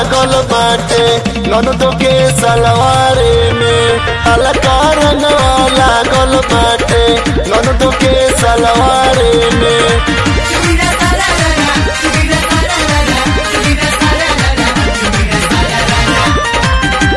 लागल बाटे ननदो के सलवारे में हल्का रंगवा लागल बाटे ननदो के सलवारे में Chubira sararara, chubira sararara, chubira sararara, chubira sararara.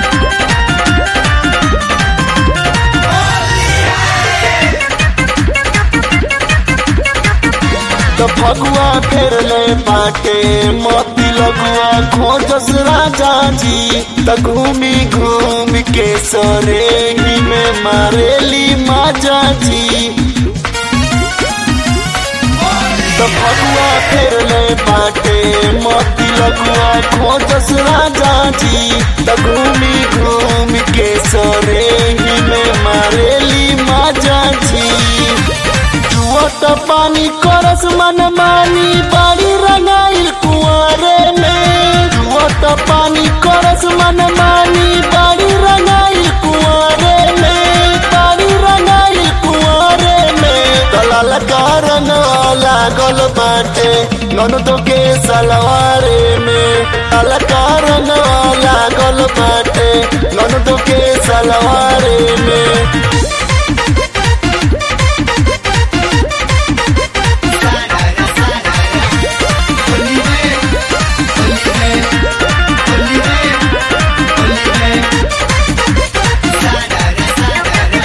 तो फगुआ फेर ले बाटे मोती लगुआ खोजस राजा जी त घूमी घूम के सरे ही में मारेली माजा जी तो फगुआ फेर ले बाटे मोती लगुआ खोजस राजा जी त घूमी घूम के सरे ही में मारेली माजा जी जुवत पानी करस मन मानी बाड़ी रंगाइल कुआरे में जुवत पानी करस मन मानी बाड़ी रंगाइल कुआरे में बाड़ी रंगाइल कुआरे में दलाल कारण लागल बाटे ननदो के सलवारे में दलाल कारण लागल बाटे ननदो के सलवारे में Sarara, sarara. Holy man, holy man, holy man, holy man. Sarara, sarara.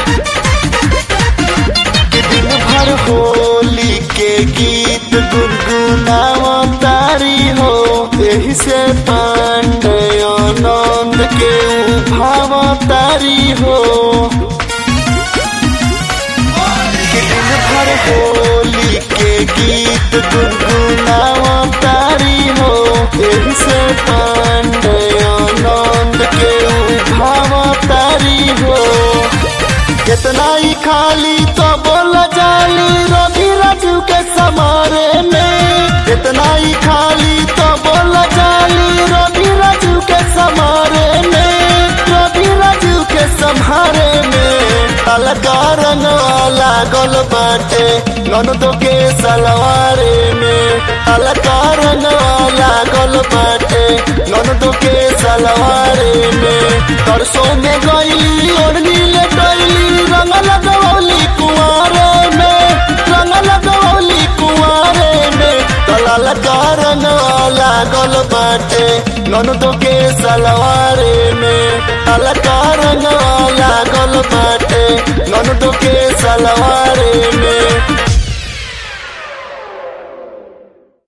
दिन भर होली के गीत गुनगुनावा तारी हो यही से पांडे आनंद के भावा तारी हो कि दिन भर होली के गीत गुनगुनावा तारी हो यही से पांडे आनंद के भावा तारी हो कितना ही खाली तो बोल जाली रवि राजू के समारे में कितना ही खाली तो बोल जाली रवि राजू के समारे में रवि राजू के समारे में अलगा रंग लागल बाटे ननदो के सलवारे में अलगा रंग लागल बाटे ननदो के सलवारे में तरसों में गईली ओढ़नी ले गईली रंग लगवली कुआरे में रंग लगवली कुआरे में तलाल का रंग लागल बाटे ननदो के सलवारे में अलका रंग लागल बाटे ननदो के सलवारे में